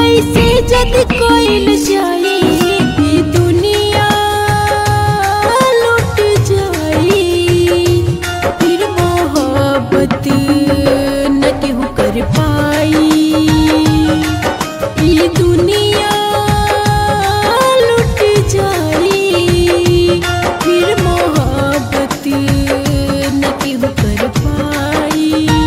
ऐसे जद कोइल जाई ई दुनिया लुट जाई फिर मोहब्बत न केहू कर पाई ई दुनिया लुट जाई फिर मोहब्बत न केहू कर पाई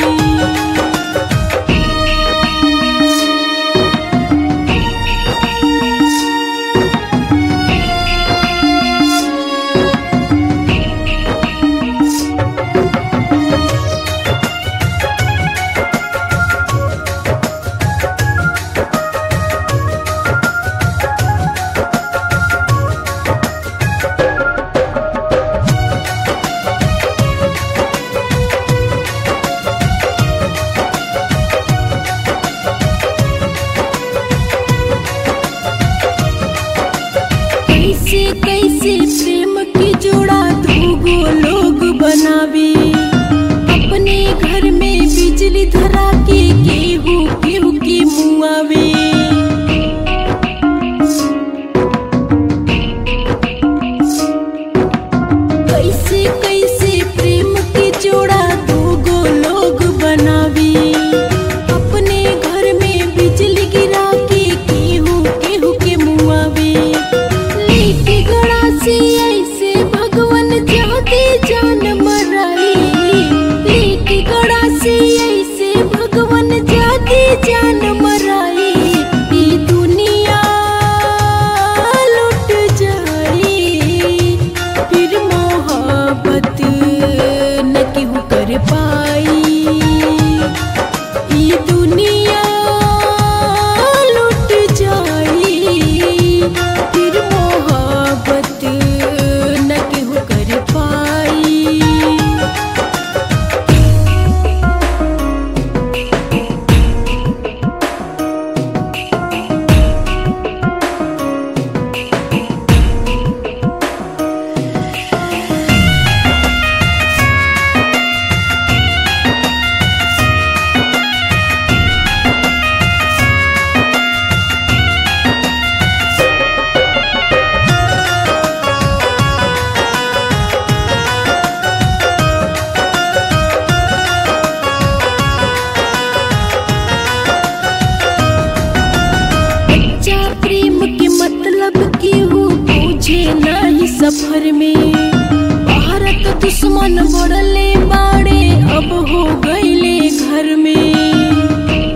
कैसे कैसे प्रेम की जोड़ा दूगो लोग बनावे अपने घर में बिजली धरा के केहू केहू के मुआवे कैसे कैसे प्रेम की जोड़ा दूगो लोग बनावे अपने घर में बिजली गिरा के केहू केहू के मुआवे लेके गड़ा से ऐसे भगवान जाते जान मराई लेके गड़ा से ऐसे भगवान जाते जान मराई ई दुनिया लुट जाई फिर मोहब्बत न केहू कर पाई ई दुनिया लुट जाई फिर मोहब्बत न केहू कर पाई सच्चा प्रेम के मतलब केहू पूछे नहीं सफर में भारत दुश्मन बढ़ले बाड़े अब हो गईले घर में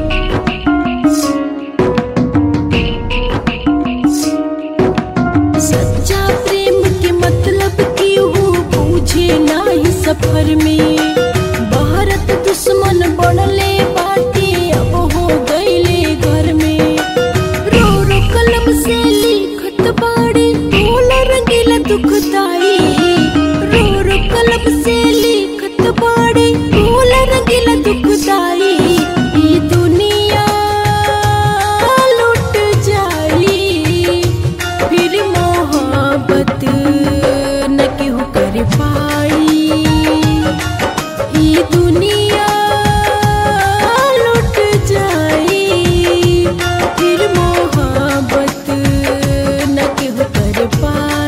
सच्चा प्रेम के मतलब केहू पूछे नहीं सफर में भारत दुश्मन बढ़ले बाटे अब हो गईले घर में रो रो कलम से लिखत बाड़े ढोल रंगीला दुखदाई रो रो कलम से लिखत बाड़े ढोल रंगीला दुखदाई ई दुनिया लुट जाई फिर मोहब्बत न केहू कर पाई ई दुनिया लुट जाई फिर मोहब्बत न केहू कर पाई